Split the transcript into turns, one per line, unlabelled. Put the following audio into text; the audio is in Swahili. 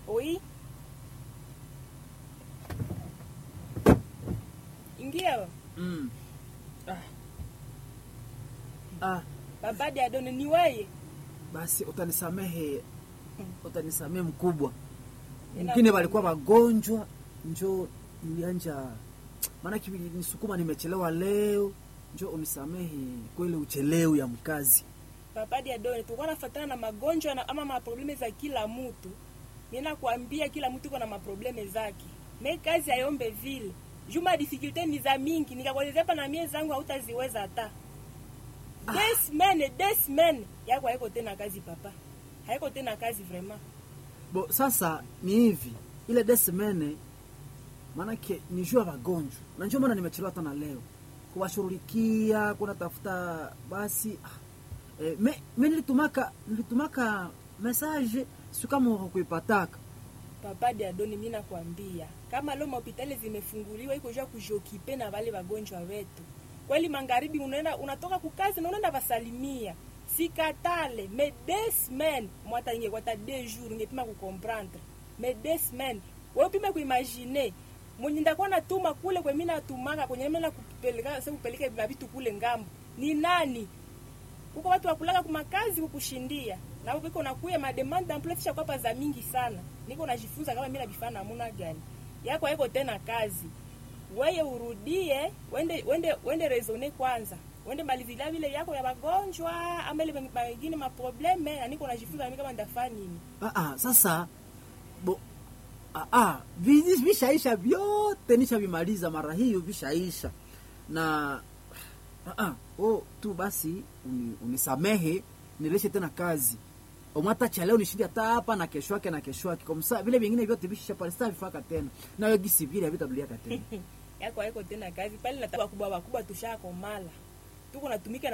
Oui. Ingia.
Mm. Ah. Ah,
Baba de Adone ni wewe.
basi utanisamehe, utanisamehe mkubwa.
Ina-
Wengine walikuwa wagonjwa, njo nilianja maana nisukuma, nimechelewa leo, njo unisamehe kweli uchelewu ya mkazi.
Baba de Adone tulikuwa nafuatana na magonjwa na ama maprobleme za kila mtu. Nina kuambia kila mtu iko na maprobleme zake. Me kazi ayombe vile. Juma difficulté ni za mingi, nikakuelezea hapa na mie zangu hautaziweza hata. Des semaines, des semaines yako haiko tena kazi papa. Haiko tena kazi vraiment.
Bo, sasa ni hivi ile desemene maanake ni juu ya wagonjwa, na ndio maana nimechelewa hata na leo kuwashughulikia, kuna tafuta basi ah. E, me, me nilitumaka nilitumaka message si kama hukuipataka
Papa de Adoni, mimi nakwambia kama leo mahopitali zimefunguliwa iko jua kujiokipe na wale wagonjwa wetu. Kweli magharibi unaenda unatoka kukazi na unaenda vasalimia. Sikatale, mais deux semaines, mwata inge kwa ta deux jours ngepima kukomprendre. Mais deux semaines, wewe pima kuimagine. Mwenye ndakuwa natuma kule kwa mimi natumaka kwenye mimi na kupeleka sasa kupeleka vitu kule ngambo. Ni nani? Kuko watu wakulaka kumakazi kukushindia na wewe uko nakuya mademand d'emploi kisha kwa za mingi sana. Niko najifunza kama mimi nabifanya namna gani. Yako haiko tena kazi. Wewe urudie, wende wende wende raisonner kwanza. Wende malizilia vile yako ya wagonjwa ama ile mengine ma probleme na niko najifunza mimi kama ndafanya nini.
ah, ah, sasa bo ah, ah, vi- vishaisha vyote nishavimaliza mara hiyo vishaisha na ah, ah, oh, tu basi uni, unisamehe nileshe tena kazi omwata cha leo nishindi hata hapa na kesho yake na kesho yake komsa vile vingine vyote vishisha pale sasa vifaka tena nayo gisi vile havitabuliaka tena
Yako haiko tena kazi. Pale nataka kubwa wakubwa tushakomala. Tuko natumika